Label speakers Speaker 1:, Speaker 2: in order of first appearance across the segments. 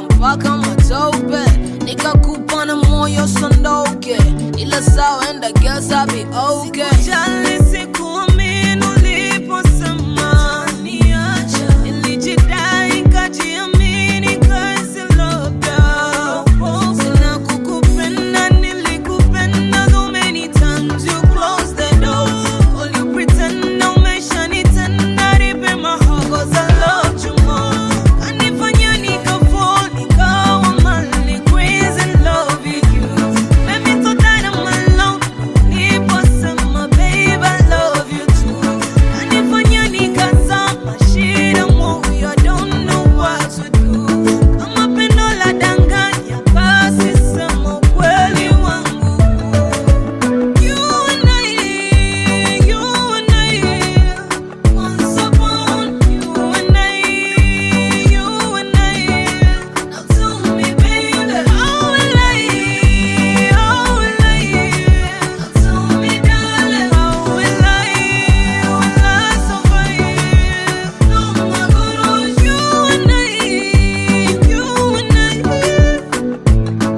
Speaker 1: mpaka matope nikakupa na moyo sondoke ila sawa and I guess I'll be okay
Speaker 2: Sikujali, sikuamini uliposema niacha. Nilijidai, nikajiamini, kazi labda. Sina kukupenda, nilikupenda so many times you closed the door. All you pretend, umeshanitenda, nipe my heart 'cause I loved you more. Kanifanya nikafall, nikawa mali, crazy in love with you. Made me so tired of my love. Niliposema, babe, I love you too. Kanifanya nikazama, shida moyo, I don't know what to do. Kama pendo la danganya, basi sema ukweli wangu. You and I, you and I, once upon you and I, you and I. Now tell me, baby, how will I, how will I? Now tell me, darling, how will I, will I survive? No more good you and I, you and I.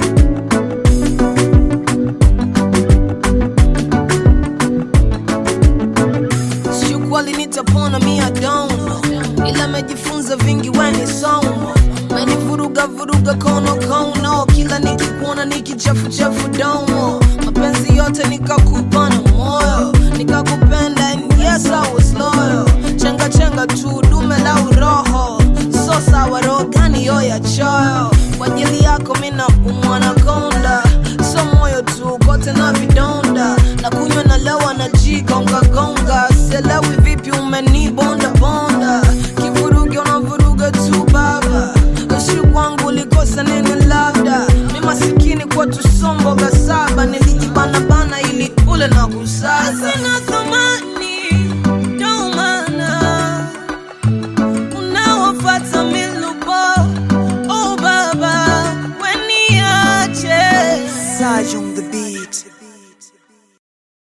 Speaker 1: Siukweli nitapona mi I don't know ila mejifunza vingi weni somo menivuruga vuruga kono kono kila nikikuona nikichafuchafu domo mapenzi yote nikakupa na moyo nikakupenda and yes I was loyal chenga chenga tu dume la uroho so sawa roho gani yo ya choyo kwa ajili yako mina umwana konda so moyo tu kote na vidonda na kunywa na lewa na jigonga gonga selewi vipi umenibonda bonda kivuruge unavuruga tu baba kashi kwangu ulikosa nini labda mi masikini kwa tusomboga saba nilijibanabana ili ule na kusaza
Speaker 2: Sina thamani, ndo maana unawafuata mila